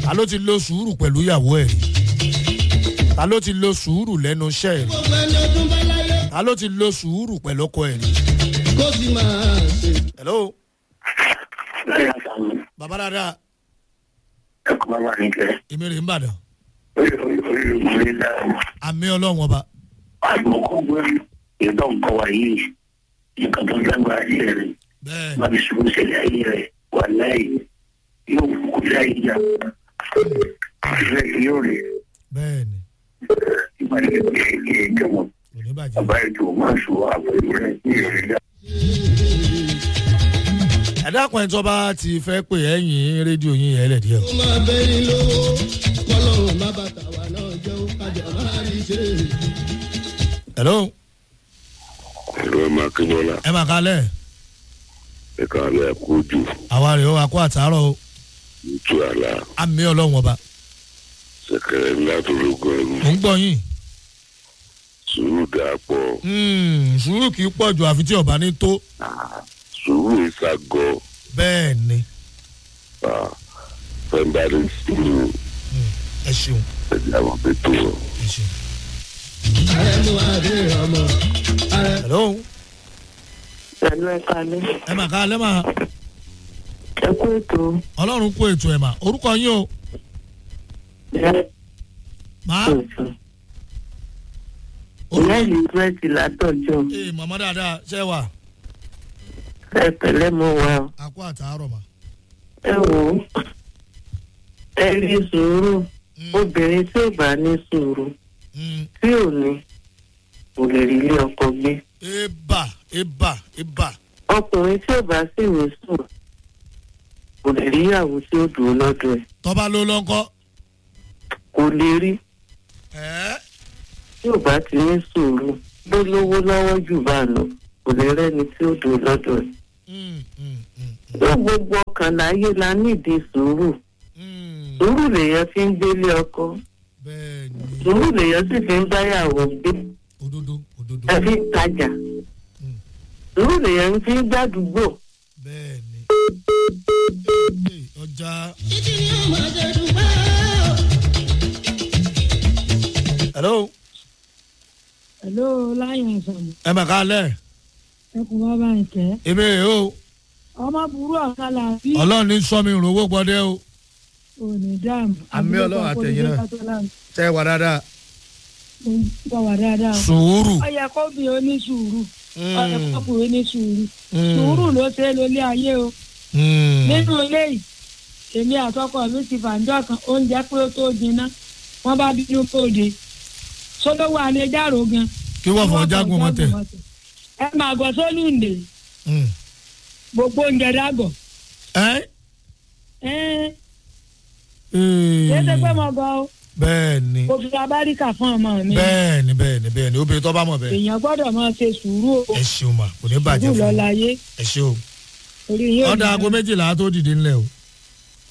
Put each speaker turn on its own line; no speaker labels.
ta ló ti lo sùúrù pẹ̀lú ìyàwó ẹ̀ rí ta ló ti lo sùúrù lẹ́nu iṣẹ́ ẹ̀ rí
gbogbo ẹni ọdún bá láyé
ta ló ti lo sùúrù pẹ̀lú ọkọ ẹ̀ rí.
kó sì máa ṣe.
hello
lẹ́yìn àtàwọn
bàbá dáadáa
ẹ̀kọ́ bá wà nígbẹ́
èmi rè ń bàdàn
orí orí orí orí láàrú
àmì ọlọ́run ọba
àgbọ̀kọ́ gbé ìdá nǹkan wà yìí nǹkan tó lágbára ayé rẹ̀
bẹ́ẹ̀
má fi ṣubú ṣẹlẹ̀ ayé rẹ̀ wà láì yóò kú láì jà ìfẹ́ yóò rí
bẹ́ẹ̀ ni
ìpàdé kékeré ìjọba
kò ní bàjẹ́.
bàbá ètò máa ṣù àpòlù rẹ̀ ní ìrẹ̀lẹ̀.
ẹ̀dá kan tó bá ti fẹ́ pè ẹ̀yìn rédíò yín yẹn lẹ̀ díẹ̀ o.
ó máa bẹ́yìn lówó kọ́lọ́run má bàtà wà náà jẹ́ ó kájọ máa rí ṣe.
hello
ẹ̀rọ ẹ̀ máa kíbọ́lá
ẹ máa kalẹ̀
ẹ̀ka alẹ́ àkójù
àwa rèé o àkó àtàárọ̀ o
nítorí àlá
àmì ọlọ́run ọba
sẹ̀kẹ̀rẹ̀ ńlá tó lógún ẹrú
mò ń gbọ́ yín
sùúrù dàá pọ̀
Hmm, sùúrù kì í pọ̀ jù àfi tí ọba ní tó
sùúrù ìsàgọ́
bẹ́ẹ̀ ni
fẹ́ńdárì sùúrù
ẹ ṣeun
ẹ̀jẹ̀ àwọn pẹ̀tọ́
ẹ ṣeun.
ààrẹ mú adé ọmọ ààrẹ
hello
pẹ̀lú ẹ̀ka alẹ́
ẹ máa kalẹ̀ máa
ẹ kú ètò
ọlọ́run kó ètò ẹ̀ mà orúkọ yín o
ìyá
máa
ètò ìyá elizabeth látọjọ́
ee màmá dáadáa ṣe wà
ẹ pẹ̀lẹ́ mọ́ wa o.
àkó àtàárọ̀ mà.
ẹ wò ó ẹ rí sùúrù
Hmm,
obìnrin tí ò bá ní sùúrù
hmm.
tí ò ní kò lè rí ilé ọkọ gbé
eba eba eba
ọkùnrin tí ò bá sì ní sùúrù kò lè rí ìyàwó tí ó dùn lọ́dọ̀ ẹ̀
tọ́ba ló lọ́kọ́
kò lè rí
ẹ́
tí ò bá ti ní sùúrù bó lówó lọ́wọ́ jù bá lọ kò lè rẹ́ni tí ó dùn lọ́dọ̀ ẹ̀.
Hmm, hmm, hmm,
ló gbogbo ọkàn láyé la nídìí sùúrù
hmm.
sùúrù lèèyàn fi ń gbélé ọkọ
bẹ́ẹ̀ ni
sùúrù lèèyàn sì fi ń báyàwó gbé
òdodo òdodo
ẹ fi ń tajà sùúrù lèèyàn fi ń gbàdúgbò
bẹ́ẹ̀ ni Ee, ọjà
títí ni ó máa ṣe dúpẹ́ o.
hello
Hello, láyìn àṣàmù.
ẹ máa kalẹ̀
Ẹkùn bàbá ìkẹ́.
èmi rè o
Ọmọ burú ọ̀kan làbí.
ọlọ́run ní sọ́mi ìrànwọ́ gbọ́dẹ́ o
Òní dáàmù.
Àmì Ọlọ́run àtẹ̀yìn náà. tẹ́ ẹ wà dáadáa
Bọ̀ wà dáadáa. o.
sùúrù
Ó yẹ kó bí o ní sùúrù. Ó yẹ kó bí o ní sùúrù.
Hmm.
Sùúrù ló ṣe é lólé ayé o.
Hmm.
Nínú ilé yìí, èmi àtọkọ mi ti fàǹjọ́ kan oúnjẹ pé ó tó jiná. Wọ́n bá bínú kóde. Sólówó alẹ́ járó gan.
kí wọ́n fọ jágun mọ́tẹ̀
Ẹ máa gọ sólùndè.
Hmm.
Gbogbo oúnjẹ dàgọ̀.
ẹ́
Ẹ́
Ee.
ṣé ṣe pé mo gọ o?
bẹ́ẹ̀ ni
Mo fi abáríkà fún ọmọ mi.
bẹ́ẹ̀ ni bẹ́ẹ̀ ni bẹ́ẹ̀ ni obìnrin tó bá mọ̀ bẹ́ẹ̀
èèyàn gbọ́dọ̀ máa ṣe sùúrù o
ẹ ṣeun mà kò ní bàjẹ́
sùúrù
fún
lọ
mi
láyé
ẹ ṣeun
orí yóò
ọ̀dà aago méjìlá tó dìde ńlẹ̀ o